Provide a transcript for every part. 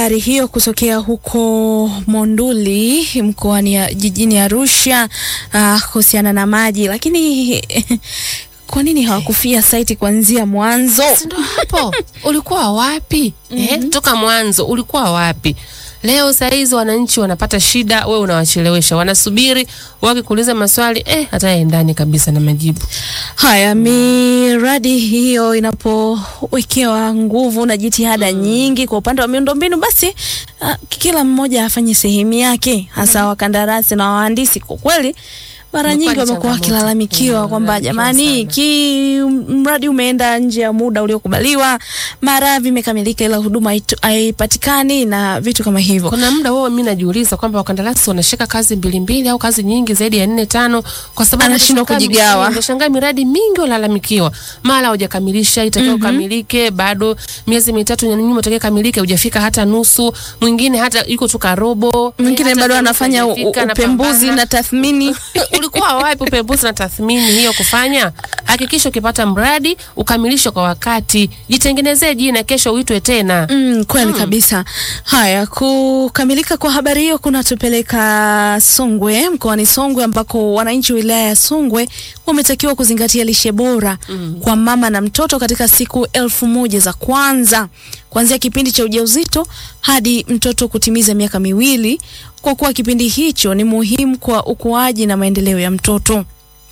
habari hiyo kutokea huko Monduli mkoani ya- jijini Arusha ah, kuhusiana na maji, lakini kwa nini hawakufia saiti kuanzia mwanzo? Si ndo hapo ulikuwa wapi? Eh, toka mwanzo ulikuwa wapi? Leo saa hizi wananchi wanapata shida, wewe unawachelewesha, wanasubiri wakikuuliza maswali eh, hata yaendani kabisa na majibu. Haya, miradi hiyo inapowekewa nguvu na jitihada nyingi kwa upande wa miundombinu, basi ah, kila mmoja afanye sehemu yake, hasa wakandarasi na wahandisi. Kwa kweli mara Imekuwa nyingi ni wamekuwa changamoto. wakilalamikiwa Mm, kwamba wamelalamikiwa jamani, sana. ki mradi umeenda nje ya muda uliokubaliwa, mara vimekamilika ila huduma haitu- haipatikani na vitu kama hivyo. Kuna muda wao mimi najiuliza kwamba wakandarasi wanashika kazi mbili mbili au kazi nyingi zaidi ya nne tano, kwa sababu Anashindwa unashangaa- kujigawa. Unashangaa miradi mingi walalamikiwa, mara hujakamilisha itakiwa ukamilike, bado miezi mitatu ya nyuma itakiwa kamilike, hujafika hata nusu, mwingine hata yuko tu karobo, Mwingine eh, hata bado nusu anafanya u- hajafika, upembuzi anapambana. na tathmini. ulikuwa wapi upembuzi na tathmini hiyo kufanya? Hakikisha ukipata mradi ukamilishe kwa wakati, jitengenezee jina, kesho uitwe tena. Mm, kweli kabisa. Haya, kukamilika kwa habari hiyo kunatupeleka Songwe, mkoani Songwe, ambako wananchi wa wilaya ya Songwe wametakiwa kuzingatia lishe bora kwa mama na mtoto katika siku elfu moja za kwanza kuanzia kipindi cha ujauzito hadi mtoto kutimiza miaka miwili, kwa kuwa kipindi hicho ni muhimu kwa ukuaji na maendeleo ya mtoto.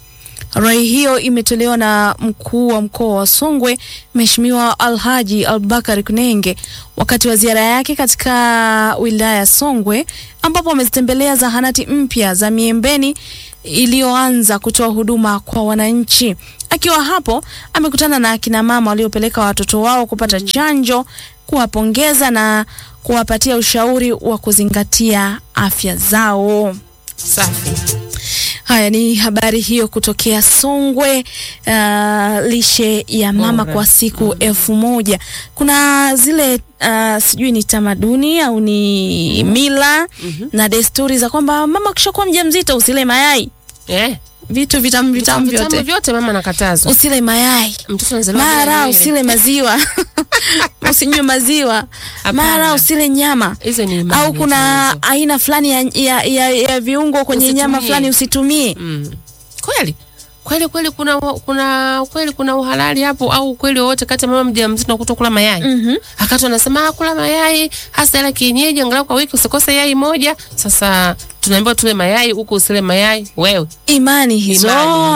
Rai hiyo imetolewa na mkuu wa mkoa wa Songwe Mheshimiwa Alhaji Albakar Kunenge wakati wa ziara yake katika wilaya ya Songwe ambapo amezitembelea zahanati mpya za Miembeni iliyoanza kutoa huduma kwa wananchi. Akiwa hapo amekutana na akina mama waliopeleka watoto wao kupata chanjo, kuwapongeza na kuwapatia ushauri wa kuzingatia afya zao. Safi. Haya ni habari hiyo kutokea Songwe. Uh, lishe ya mama Bora. kwa siku elfu moja. Kuna zile uh, sijui ni tamaduni au ni mila na desturi za kwamba mama ukishakuwa mjamzito usile mayai, Eh, vitu vitamu vitamu vitamu vyote, vyote mama nakatazwa. usile mayai Mtoto anazaliwa bila mara nywele. usile maziwa usinywe maziwa mara Hapana. usile nyama Hizo ni imani au kuna tunazo. aina fulani ya, ya, ya, ya viungo kwenye Usitumie. nyama fulani usitumie. Mm. Kweli kweli kweli, kuna kuna kweli kuna uhalali hapo, au ukweli wowote kati ya mama mjamzito na kutokula mayai? Mhm. Akati wanasema "Ah, kula mayai hasa ila kienyeji, angalau kwa wiki usikose yai moja. Sasa tunaambiwa tule mayai huku usile mayai, wewe imani hizo Imani hizo.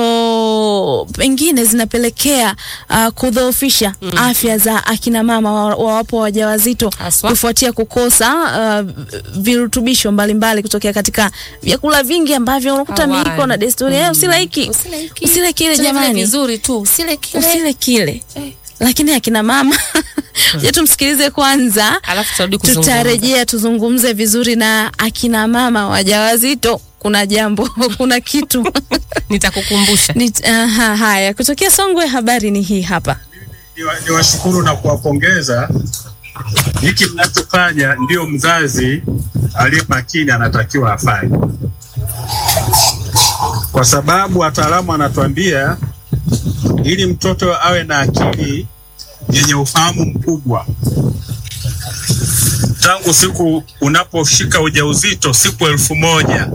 ambazo pengine zinapelekea uh, kudhoofisha afya za akina mama wa- wawapo wajawazito Haswa. kufuatia kukosa uh, virutubisho mbalimbali kutokea katika vyakula vingi ambavyo unakuta Hawali. miiko na desturi mm. usile hiki usile hiki. usile kile Tena vile jamani vizuri tu usile kile. usile kile Eh. lakini akina mama je tumsikilize kwanza Alafu tutarudi kuzungumza. tutarejea tuzungumze vizuri na akina mama wajawazito kuna jambo kuna kitu Nitakukumbusha. Ni, aha, haya kutokea Songwe, habari ni hii hapa. Niwa- niwashukuru na kuwapongeza. Hiki mnachofanya ndio mzazi aliye makini anatakiwa afanye, kwa sababu wataalamu wanatuambia ili mtoto awe na akili yenye ufahamu mkubwa tangu siku unaposhika ujauzito, siku elfu moja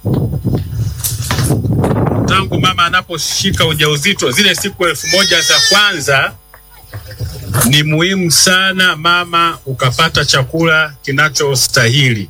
tangu mama anaposhika ujauzito, zile siku elfu moja za kwanza ni muhimu sana mama ukapata chakula kinachostahili,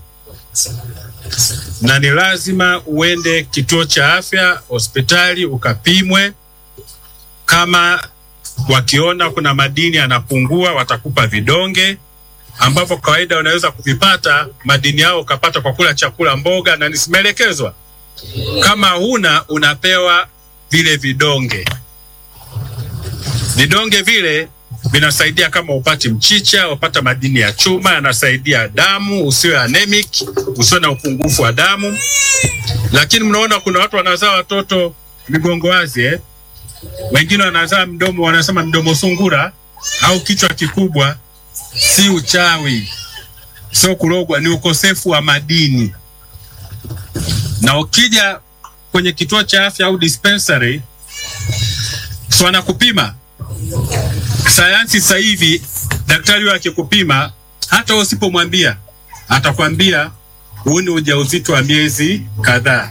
na ni lazima uende kituo cha afya, hospitali ukapimwe. Kama wakiona kuna madini yanapungua, watakupa vidonge ambapo kawaida unaweza kuvipata madini yao ukapata kwa kula chakula, mboga, na nisimeelekezwa kama huna unapewa vile vidonge. Vidonge vile vinasaidia kama upati mchicha, upata madini ya chuma, yanasaidia damu usiwe anemic, usiwe na upungufu wa damu. Lakini mnaona kuna watu wanazaa watoto migongo wazi eh? Wengine wanazaa mdomo, wanasema mdomo sungura au kichwa kikubwa. Si uchawi, sio kurogwa, ni ukosefu wa madini na ukija kwenye kituo cha afya au dispensary, si wanakupima. Sayansi sasa hivi daktari huyo akikupima hata usipomwambia atakwambia huu ni ujauzito wa miezi kadhaa,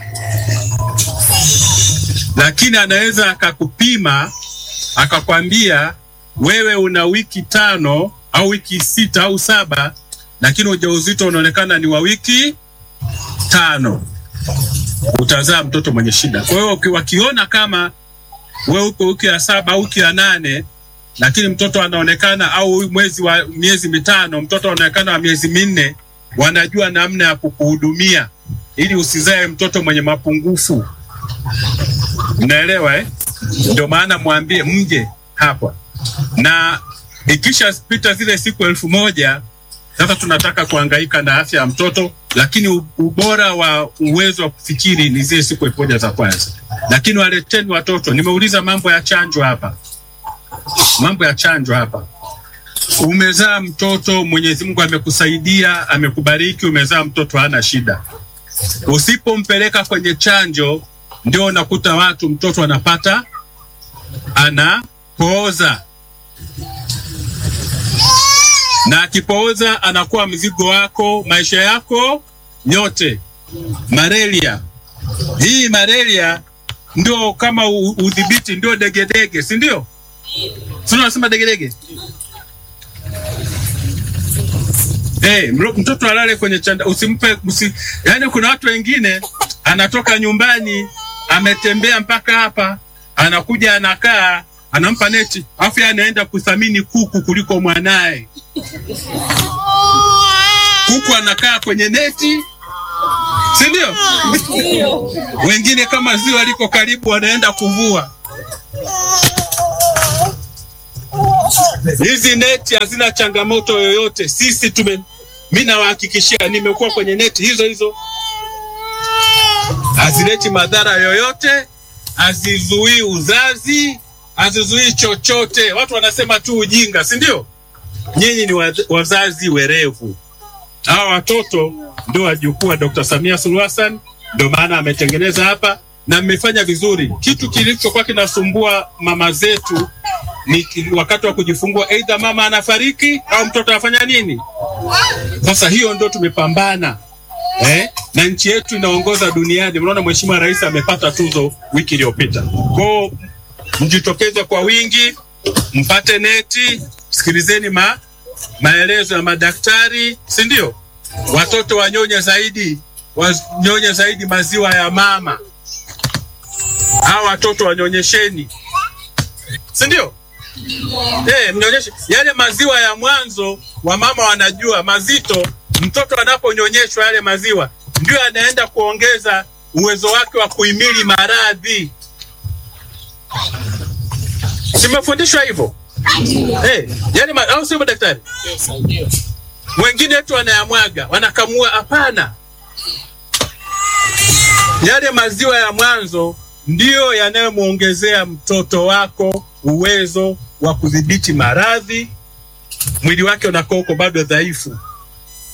lakini anaweza akakupima akakwambia wewe una wiki tano au wiki sita au saba, lakini ujauzito unaonekana ni wa wiki tano, utazaa mtoto mwenye shida. Kwa hiyo uki- wakiona kama wewe uko wiki ya saba au wiki ya nane lakini mtoto anaonekana au mwezi wa miezi mitano, mtoto anaonekana wa miezi minne, wanajua namna ya kukuhudumia ili usizae mtoto mwenye mapungufu. Mnaelewa eh? Ndio maana mwambie mje hapa, na ikisha pita zile siku elfu moja sasa tunataka kuhangaika na afya ya mtoto, lakini u- ubora wa uwezo wa kufikiri ni zile siku elfu moja za kwanza. Lakini waleteni watoto. Nimeuliza mambo ya chanjo hapa mambo ya chanjo hapa. Umezaa mtoto, Mwenyezi Mungu amekusaidia, amekubariki, umezaa mtoto hana shida. Usipompeleka kwenye chanjo, ndio unakuta watu mtoto anapata anapooza, na akipooza anakuwa mzigo wako maisha yako yote. Malaria hii malaria ndio kama u- udhibiti, ndio degedege, si ndio? Sio unasema degedege? Hey, mtoto alale kwenye chanda, usimpe usi, yani kuna watu wengine anatoka nyumbani ametembea mpaka hapa, anakuja anakaa, anampa neti, afu yeye anaenda kuthamini kuku kuliko mwanaye. Kuku anakaa kwenye neti, si ndio? Wengine kama ziwa liko karibu, wanaenda kuvua. Hizi neti hazina changamoto yoyote. Sisi tume, mi nawahakikishia, nimekuwa kwenye neti hizo hizo, hazileti madhara yoyote, hazizuii uzazi, hazizuii chochote. Watu wanasema tu ujinga, si ndio? Nyinyi ni waz- wazazi werevu. Hawa watoto ndio wajukuu wa Dr. Samia Suluhu Hassan, ndio maana ametengeneza hapa na mmefanya vizuri. Kitu kilichokuwa kinasumbua mama zetu ni ki- wakati wa kujifungua, aidha mama anafariki au mtoto anafanya nini. Sasa hiyo ndio tumepambana eh? na nchi yetu inaongoza duniani. Mnaona Mheshimiwa Rais amepata tuzo wiki iliyopita. Kwao mjitokeze kwa wingi, mpate neti, sikilizeni ma, maelezo ya madaktari, si ndio? Watoto wanyonye zaidi, wanyonye zaidi maziwa ya mama. Hawa watoto wanyonyesheni, si ndio? Eh, mnyonyeshe yale maziwa ya mwanzo, wamama wanajua mazito. Mtoto anaponyonyeshwa yale maziwa ndio anaenda kuongeza uwezo wake wa kuhimili maradhi. Simefundishwa hivyo eh, yani ma, au sio daktari? Wengine tu wanayamwaga wanakamua. Hapana, yale maziwa ya mwanzo ndiyo yanayomwongezea mtoto wako uwezo wa kudhibiti maradhi. Mwili wake unakuwa uko bado dhaifu,